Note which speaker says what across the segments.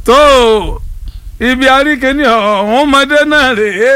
Speaker 1: tó ibi àríkèéní ọ̀hún ọmọdé náà rèé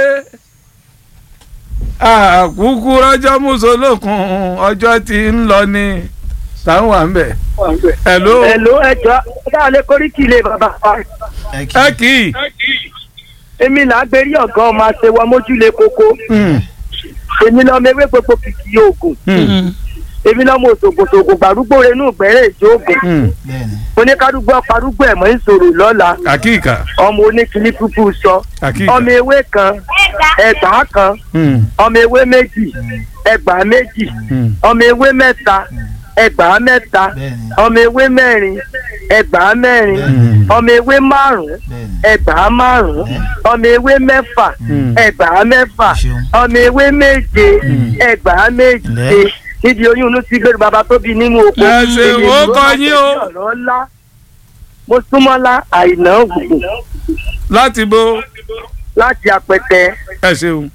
Speaker 1: àkúkú rọjọ́ mùsùlùkùn ọjọ́ tí ń lọ ni táwọn wà ń bẹ̀. hello
Speaker 2: Hello ẹjọ́ dáa lè kórí kì í lè bàbá wa.
Speaker 1: ẹ kì í.
Speaker 2: èmi là á gbérí ọ̀gá ọmọ àṣewọ mójúlé koko
Speaker 1: Hmm,
Speaker 2: èmi lọ́mọ ewé gbogbo kìkì oògùn
Speaker 1: hmm,
Speaker 2: èmi lọ́mọ òṣògùnṣògùn gbàrúgbó renú gbẹ̀rẹ̀ ìjọ oògùn
Speaker 1: hmm.
Speaker 2: oníkádùgbò parúgbó ẹ̀mọ́ ìṣòro lọ́la
Speaker 1: àkíkà
Speaker 2: ọmọ oníkìlí púpù sọ
Speaker 1: àkíkà.
Speaker 2: ọmọ ewé kan ẹgbàá kan
Speaker 1: Hmm,
Speaker 2: ọmọ ewé méjì ẹgbàá méjì
Speaker 1: hmm.
Speaker 2: ọmọ ewé mẹ́ta ẹgbàá mẹ́ta ọmọ ewé mẹ́rin ẹgbàá mẹ́rin
Speaker 1: Hmm.
Speaker 2: ọmọ ewé márùn-ún ẹgbàá márùn-ún ọmọ ewé mẹ́fà
Speaker 1: Hmm.
Speaker 2: ẹgbàá mẹ́fà
Speaker 3: Ṣeun.
Speaker 2: ọmọ ewé méje
Speaker 1: Hmm.
Speaker 2: ẹgbàá méje
Speaker 3: Lẹ́.
Speaker 2: níbi oyún inú sí gbèrú bàbá tó bí nínú oko.
Speaker 1: Ẹ ṣe
Speaker 2: Èmi
Speaker 1: ó
Speaker 2: ló
Speaker 1: kọ
Speaker 2: máa
Speaker 1: yín
Speaker 2: tẹ̀lé
Speaker 1: o.
Speaker 2: ọ̀rọ̀ ńlá. mo súnmọ́lá àìná ògùn
Speaker 1: láti bo
Speaker 2: láti apẹtẹ.
Speaker 1: ẹ ṣeun.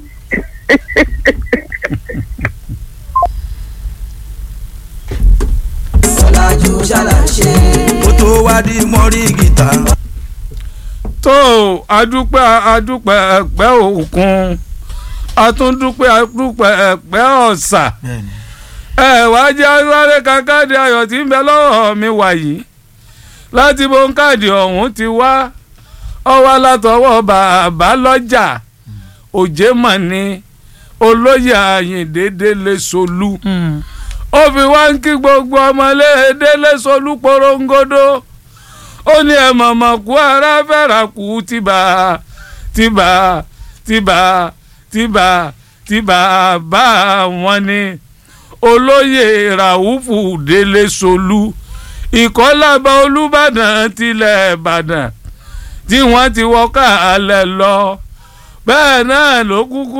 Speaker 4: ọ̀làjú ṣàlàṣe.
Speaker 3: kó tó wá di mọ́rí gìtá.
Speaker 1: tó adúpẹ́ adúpẹ́ ẹ̀pẹ́ òkun atúndúpẹ́ adúpẹ́ ẹ̀pẹ́ ọ̀sà
Speaker 3: bẹ́ẹ̀ni
Speaker 1: ẹ wá jẹ́ sáré kankáàdì ayọ̀ tí ń bẹ lọ́wọ́ mi wàyí láti bo káàdì ọ̀hún ti wá ọwọ́ látọwọ́ bàbá lọ́jà òjé mọ̀ ni olóyè àyìndé délé solú ó fi wá ń kí gbogbo ọmọlé délé solú porongodo ó ní ẹ mọ̀mọ́ kú ara fẹ́ra kú tìbà tìbà tìbà tìbà tìbà bá wọn ni olóyè ràhùfù délé solú ìkọ́lábà olùbàdàn tilẹ̀ ìbàdàn tí wọ́n ti wọ́ káàlẹ̀ lọ bẹ́ẹ̀ náà ló kúkú